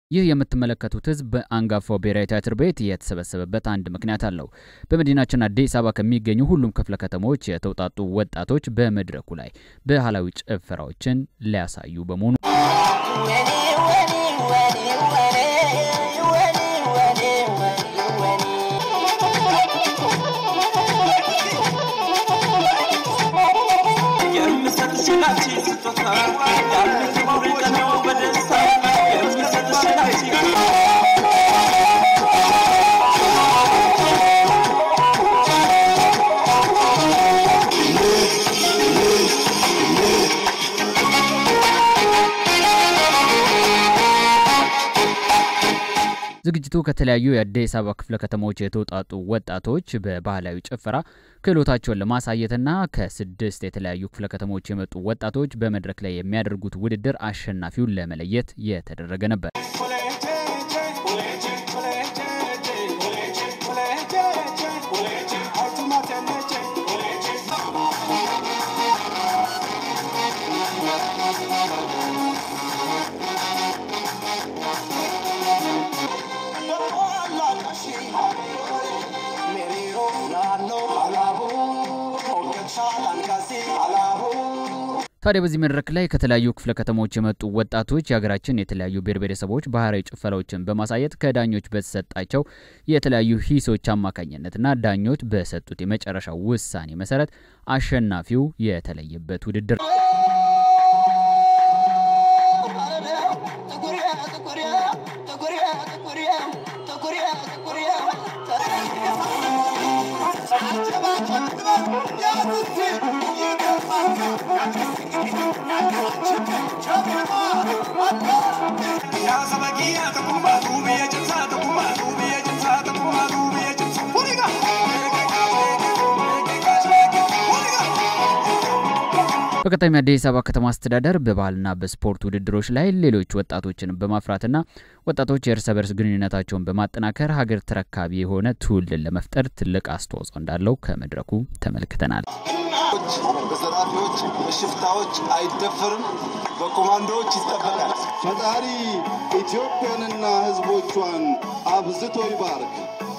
ይህ የምትመለከቱት ህዝብ በአንጋፋው ብሔራዊ ቲያትር ቤት የተሰበሰበበት አንድ ምክንያት አለው። በመዲናችን አዲስ አበባ ከሚገኙ ሁሉም ክፍለ ከተሞች የተውጣጡ ወጣቶች በመድረኩ ላይ ባህላዊ ጭፈራዎችን ሊያሳዩ በመሆኑ ዝግጅቱ ከተለያዩ የአዲስ አበባ ክፍለ ከተሞች የተውጣጡ ወጣቶች በባህላዊ ጭፈራ ክህሎታቸውን ለማሳየትና ከስድስት የተለያዩ ክፍለ ከተሞች የመጡ ወጣቶች በመድረክ ላይ የሚያደርጉት ውድድር አሸናፊውን ለመለየት የተደረገ ነበር። ታዲያ በዚህ መድረክ ላይ ከተለያዩ ክፍለ ከተሞች የመጡ ወጣቶች የሀገራችን የተለያዩ ብሔር ብሔረሰቦች ባህላዊ ጭፈራዎችን በማሳየት ከዳኞች በተሰጣቸው የተለያዩ ሂሶች አማካኝነትና ዳኞች በሰጡት የመጨረሻ ውሳኔ መሰረት አሸናፊው የተለየበት ውድድር በቀጣይም የአዲስ አበባ ከተማ አስተዳደር በባህልና በስፖርት ውድድሮች ላይ ሌሎች ወጣቶችን በማፍራትና ወጣቶች የእርስ በርስ ግንኙነታቸውን በማጠናከር ሀገር ተረካቢ የሆነ ትውልድን ለመፍጠር ትልቅ አስተዋጽኦ እንዳለው ከመድረኩ ተመልክተናል። በዘራፊዎች በሽፍታዎች አይደፈርም፣ በኮማንዶዎች ይጠበቃል። ፈጣሪ ኢትዮጵያንና ሕዝቦቿን አብዝቶ ይባርክ።